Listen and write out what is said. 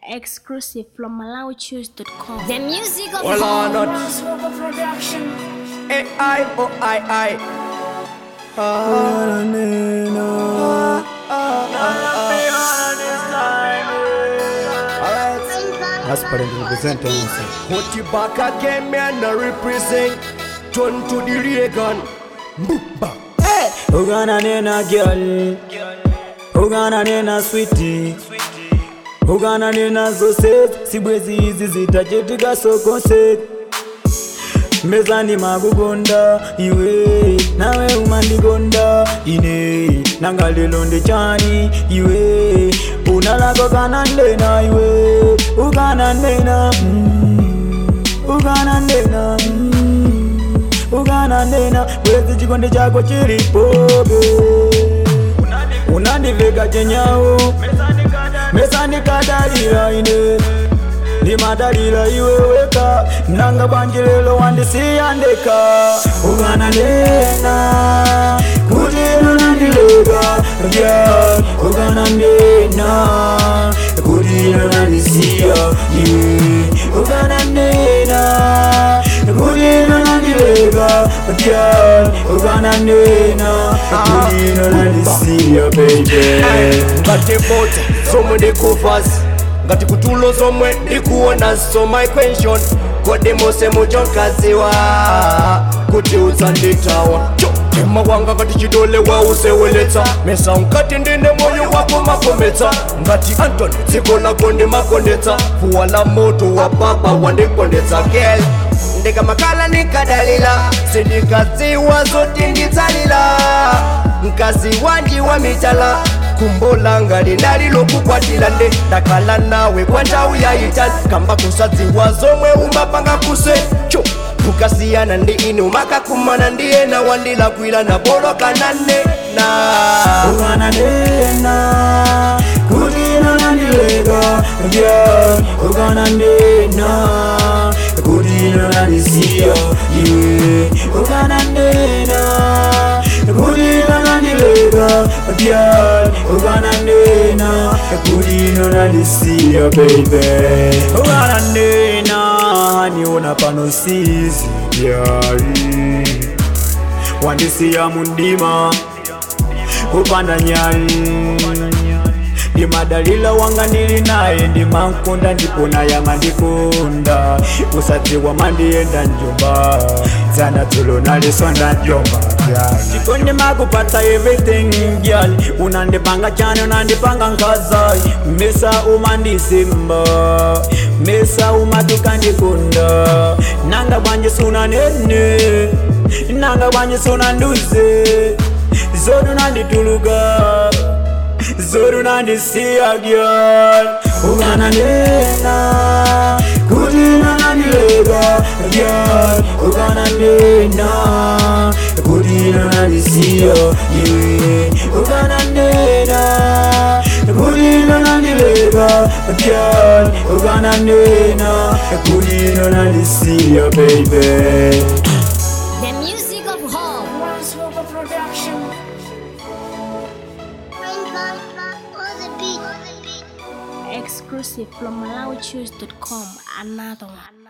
Exclusive from MalawiChoose.com. The music of Well, home. or not. Production. A I O I I. Aspirant representing Put you back again, me and I represent. Turn to the Reagan. Boomba. Hey. Ugana nena girl Ugana nena sweetie Ugana nena zose Sibwezi hizi zitachetika sokose Mezani magugonda iwe nawe umandigonda ine nanga lelo ndechani iwe unalako kana ndena iwe ugana ndena mm, ugana ndena mm, ugana ndena bwezi chikonde chako chilipobe unandiveka chenyawo mesani kadalira ine ndimadalira iwe weka nanga bwanji lelo wandisiyandeka ugana ndena kuti ino nandileka yeah. ugana ndena kuti ino nandisiya iwe ugana ndena kuti ino nandileka yeah. ugana ndena kuti ino nandisiya baby ngati bote zomwe ndikuvas ngati kutulo zomwe ndikuona so my question kodi mose muchonkaziwa kuti udzanditawa tema wanga ngati chidole wauseweletsa mesa unkati ndine moyo wako makometsa ngati antony dziko lako ndimakondetsa fuwa la moto wa papa wandikondetsa gel ndikamakhala nikadalila sindikadziwa zoti nditsalila mkazi wanji wa mitala kumbo langa linali lokukwatila nde ndakhala nawe kwa nthawi yayitali kamba kusadziwa zomwe umapanga kuse cho kukasiyana ndi ine umakakumana ndi ena wandilakwila na bolokanane na ugana ndena kuti ino nandileka yeah. ugana ndena kuti ino nandisiya iwe ugana ndena kuti ino nandileka yeah. ugana ndena kuti ino nandisiya baby ugana ndena niona pano sizi yari wandisiya mundima kupanda nyali ndimadalila wanga ndili naye ndimankunda ndipona yama ndikunda usadziwa mandiyenda njomba dzana dzulo nalisonda njomba ndipo ndimakupatsa everything gyal unandipanga chani unandipanga nkazai mesa umandisimba mesa umatukandikunda nanga bwanje sunanene nanga bwanje sunanduze zodu nandituluka zodu nandisiya gyal ugana ndena kuti nanandileka gyal ugana ndena kuti nanandisiya iwe ugana ndena kuti nanandileka gyal ugana ndena kuti nanandisiya baby The music of home. Grasshopper Production. Exclusive from MalawiChoose.com. Another one.